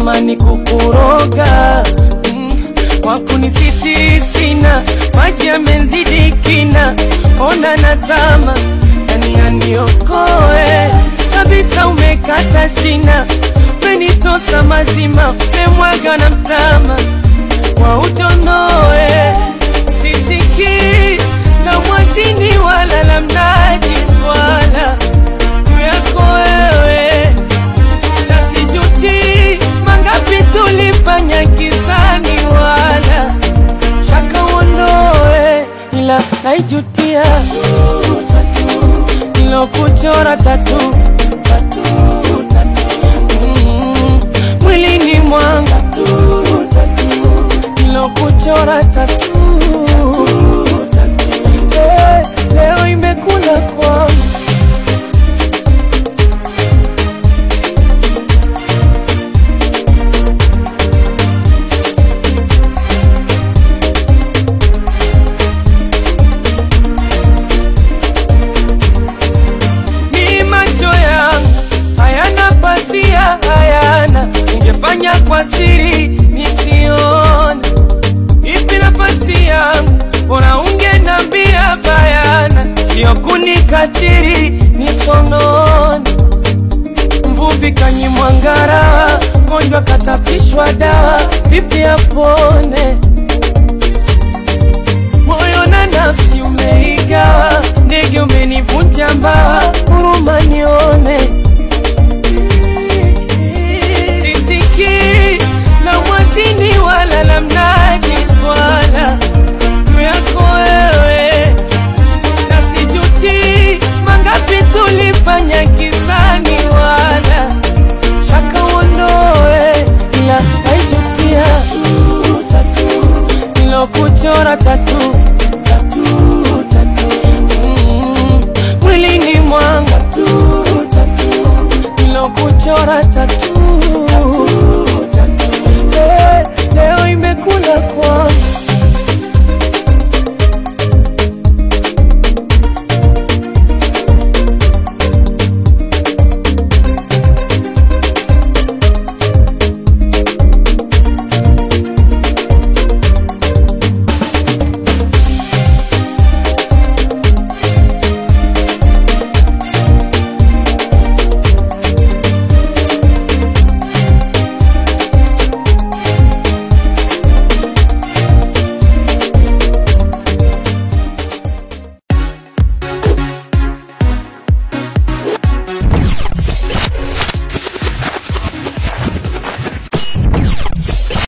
natamani kukuroga mm, wakunisiti sina maji yamenzidi kina ona nazama nani aniokoe kabisa umekata shina umenitosa mazima umemwaga na mtama wa udonoe sisiki na mwazini wala la mnaji swala juu yako wewe nasijuti mangapi tulifanya gizani wala shaka uondoe ila naijutia nilokuchora tatu Mm, mwilini mwanga nilokuchora tatu Eh, leo imekula kwangu ni macho yangu hayana pasia, hayana ungefanya kwa siri nisiona. Ipi nafasi yangu, bora ungenambia bayana, sio kunikatiri nisonone. Mvuvi kanyimwa ngara, mgonjwa katapishwa dawa, vipi apone? moyo na nafsi umeigawa, ndege umenivunja mbawa, huruma nione. Sisikii la mwazini wala la mnaji swala juu yako wewe, na sijuti mangapi tulifanya gizani, wala shaka uondoe, ila naijutia nilokuchora tatu